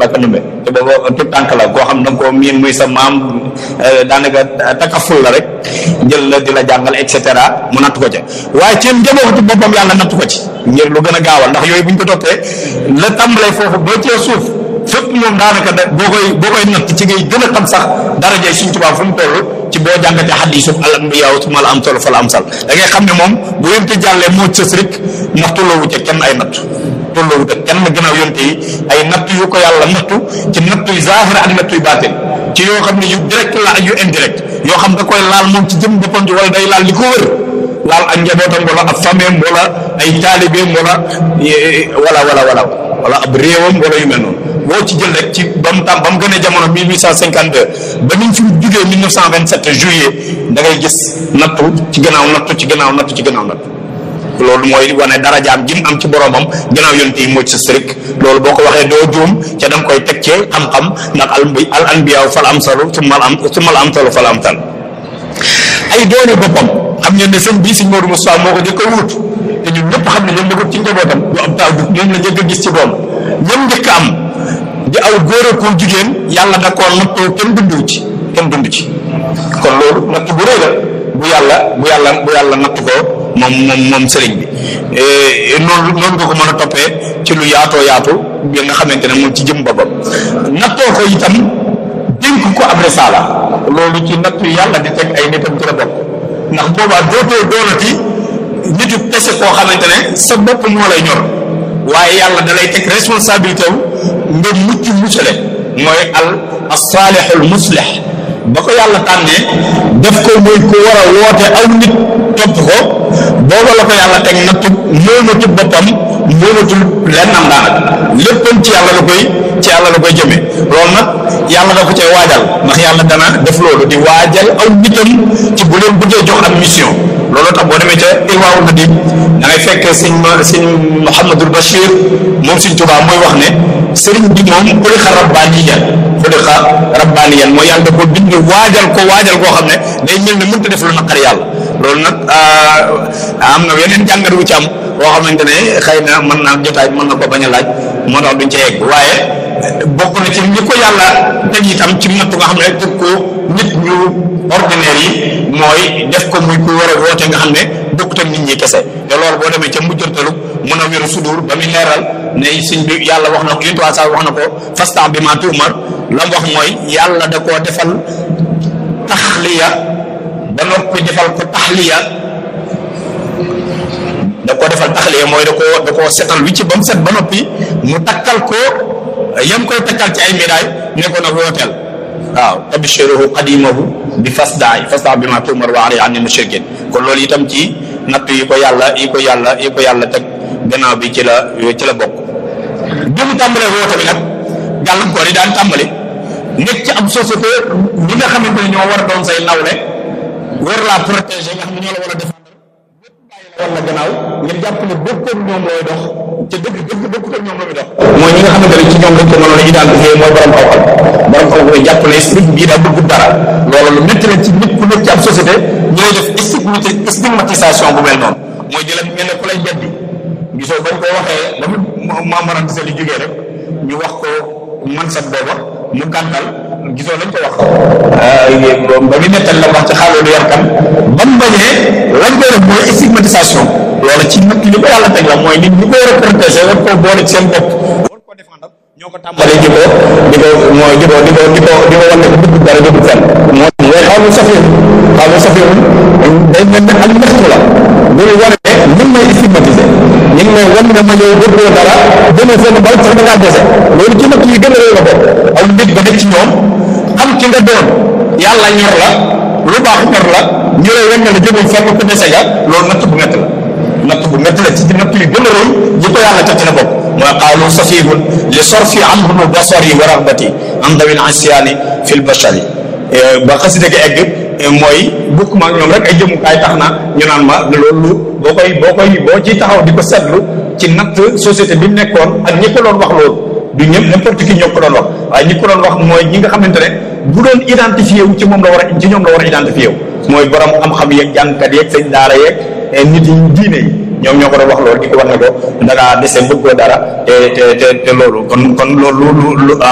Mbàkke Ndumbe te booba tout tànk la koo xam da nga koo miin muy sa maam daanaka takaful la rek jël la di la jàngal et cetera mu natt ko ca waaye ci njabootu boppam yàlla natt ko ci ngir lu gën a gaawal ndax yooyu bu ñu ko toppee la tàmbalee foofu ba cee suuf fépp moom daanaka da boo koy boo koy natt ci ngay gën a xam sax darajay Sëriñ Tuubaa fu mu toll ci boo jàngatee xadiisu al anbiyaa summa al amsal fal amsal da ngay xam ne moom bu yonte jàllee moo sës rek ndax tolloowu ca kenn ay natt tolloowu ca kenn gannaaw yonte yi ay natt yu ko yàlla nattu ci natt yu zaahir ak natt yu baatin ci yoo xam ne yu direct la ak yu indirect yoo xam da koy laal moom ci jëm boppam ci wala day laal li ko wër laal ak njabootam wala ab fameem wala ay taalibeem wala wala wala wala wala ab réewam wala yu mel noonu boo ci jël rek ci ba mu tam ba mu gënee jamono 1852 ba ni ñu fi jugee 1927 juillet da ngay gis nattu ci gannaaw nattu ci gannaaw nattu ci gannaaw nattu loolu mooy wane darajaam ji mu am ci boromam gannaaw yonent yi moo ci sës rek loolu boo ko waxee doo juum ca da nga koy teg ci xam-xam ndax al al anbiyaa fal amsalu summa al am summa al amsalu fal amsal ay doone boppam xam ngeen ne sëñ bii sëñ Modou Moustapha moo ko njëkk a wut te ñun ñëpp xam ne ñoom la ko ci njabootam du am taaw du moom la njëkk a gis ci doom ñoom njëkk a am di aw góor ak jigéen yàlla da koo nattoo kenn dundu ci kenn dund ci kon loolu natt bu rëy la bu yàlla bu yàlla bu yàlla natt ko moom moom moom sëriñ bi noonu noonu nga ko mën a toppee ci lu yaatoo yaatu bi nga xamante ne moom ci jëm boppam nattoo ko itam dénk ko ab risaala loolu ci natt yàlla di teg ay nitam ci la bokk ndax boobaa dootoo doonati nitu kese koo xamante ne sa bopp moo lay ñor waaye yàlla da lay teg responsabilité wu nga mucc muccale mooy al as-saalihul muslih ba ko yàlla tànnee def ko muy ku war a woote aw nit topp ko booba la ko yàlla teg nattu moomatul boppam moomatul lennam daanaka léppam ci yàlla la koy ci yàlla la koy jëmee loolu nag yàlla da ko cay waajal ndax yàlla dana def loolu di waajal aw nitam ci bu leen bëggee jox ak mission loolu tax boo demee ca Irwaawul Nadim da ngay fekk sëñ ma sëñ Mouhamadul Bachir moom sëñ Tuubaa mooy wax ne sëriñ bi moom xuliqa rabbaaniyan xuliqa rabbaaniyan mooy yàlla da ko bind waajal ko waajal koo xam ne day mel ne mënta def lu naqar yàlla loolu nag am na yeneen jàngat wu ci am boo xamante ne xëy na mën naa jotaay mën na ko bañ a laaj moo tax duñ ca yegg waaye bokk na ci ñi ko yàlla teg itam ci nattu nga xam ne teg ko nit ñu ordinaire yi mooy def ko muy ku war a woote nga xam ne bokkut ak nit ñi kese te loolu boo demee ca mujjantalu mun a wéru sudur ba muy leeral ne suñ bi yàlla wax na ko yéen saa wax na ko fastan bi ma tuumar la mu wax mooy yàlla da koo defal taxliya ba noppi defal ko taxliya da koo defal taxliya mooy da koo da koo setal wi ci ba mu set ba noppi mu takkal ko yam koy takkal ci ay médaille ne ko nag wooteel waaw tabshiruhu qadimahu bi fasdaay fasda bi ma tuumar wa ali anni mushrikin kon loolu itam ci natt yi ko yàlla yi ko yàlla yi ko yàlla teg gannaaw bi ci la ci la bokk bi mu tàmbalee woote bi nag gàllankoor yi daan tàmbali nekk ci am société ñi nga xamante ne ñoo war a doon say nawle war laa protéger nga xam ne ñoo la war a défendre lépp bàyyi la war la gannaaw ngir jàpp ne bokkoon ñoom looy dox te dëgg dëgg bokkut ak ñoom la muy dox mooy ñi nga xamante ne ci ñoom lañ ko mënoon a identifier mooy borom xaw-xam borom xaw-xam yi jàpp ne sëriñ bii daa bëgg dara loolu lu métti la ci nit ku nekk ci ab société ñooy def stigmatisation bu mel noonu mooy di la mel ne ku lay beddi gisoo bañ ko waxee ba mu maamaram sa li jógee rek ñu wax ko man set booba mu gàntal gisoo lañ ko wax ba mu nettal la wax ci xaalu yar kan ba mu bañee lañ koy def mooy stigmatisation loolu ci nit li ko yàlla teg la mooy nit ñi ko war a protéger war koo boole ci seen bopp war ko défendre ñoo ko tàmbalee di ko di ko mooy di ko di ko di ko di ko wan ne bëgg dara jëgu fenn moo mooy xaw ma safir xaw ma safir day mel ne ak ñaxtu la bu ñu wane ne ñu ngi may stigmatiser ñu ngi may wan ne ma ñëw bëggoo dara demee fenn ba sax da ngaa dese loolu ci natt yi gën a réew la bokk aw nit ba nekk ci ñoom xam ki nga doon yàlla ñor la lu baax ñor la ñu lay wan ne la jógul fenn ku dese ga loolu natt bu métti la natt bu métti la ci natt yi gën a rëy yi ko yàlla teg ci la bokk mooy qaalu safihun li sorfi anhum basari wa ragbati an dawil asyaani fi lbashari ba xasida gi egg mooy bukk ma ñoom rek ay jëmukaay tax na ñu naan ma loolu boo koy boo koy boo ci taxaw di ko seetlu ci natt société bi mu nekkoon ak ñi ko doon wax loolu du ñëpp n'importe qui ñoo ko doon wax waaye ñi ko doon wax mooy ñi nga xamante ne bu doon identifié wu ci moom la war a ci ñoom la war a identifié wu mooy borom xam-xam yeeg jàngkat yeeg sëñ daara yeeg nit yi diine yi ñoom ñoo ko doon wax loolu di ko wax ne ko da ngaa dese bëggoo dara te te te te loolu kon kon loolu lu